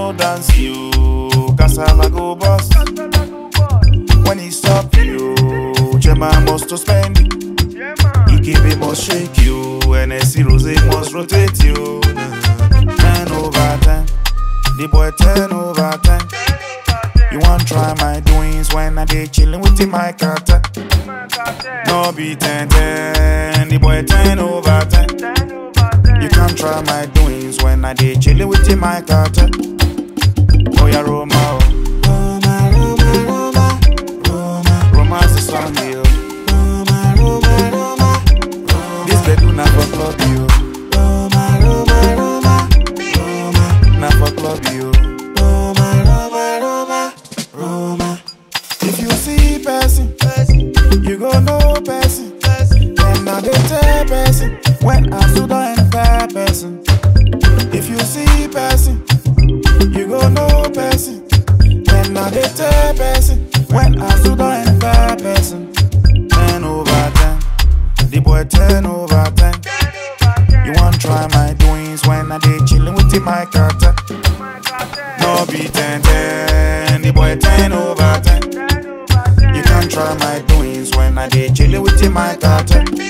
no dance you, cassava go bust. When he stop you, Chema must to spend it. Ikebe must shake you, NSC Rose must rotate you. Ten over ten, the boy ten over ten. You want try my doings when I dey chillin' with the my carter. No be ten ten, the boy ten over ten. You can't try my doings when I dey chillin' with the my carter. Oh yeah, Roma, oh. Roma, Roma, Roma, Roma. Roma's the song, yo. Roma, Roma, Roma, Roma. This bedroom na for club, yo. Roma, Roma, Roma, Roma. Na for club, yo. Roma, Roma, Roma, Roma. If you see person, you go know person. Then now they tell person when I stood and fair person. If you see person, you go know person. Then now they tell person when I stood and fair person. Ten over ten, the boy ten over ten. You want try my doings when I dey chillin' with the my carter. No be ten ten, the boy ten over ten. You can't try my doings when I dey chillin' with the my carter.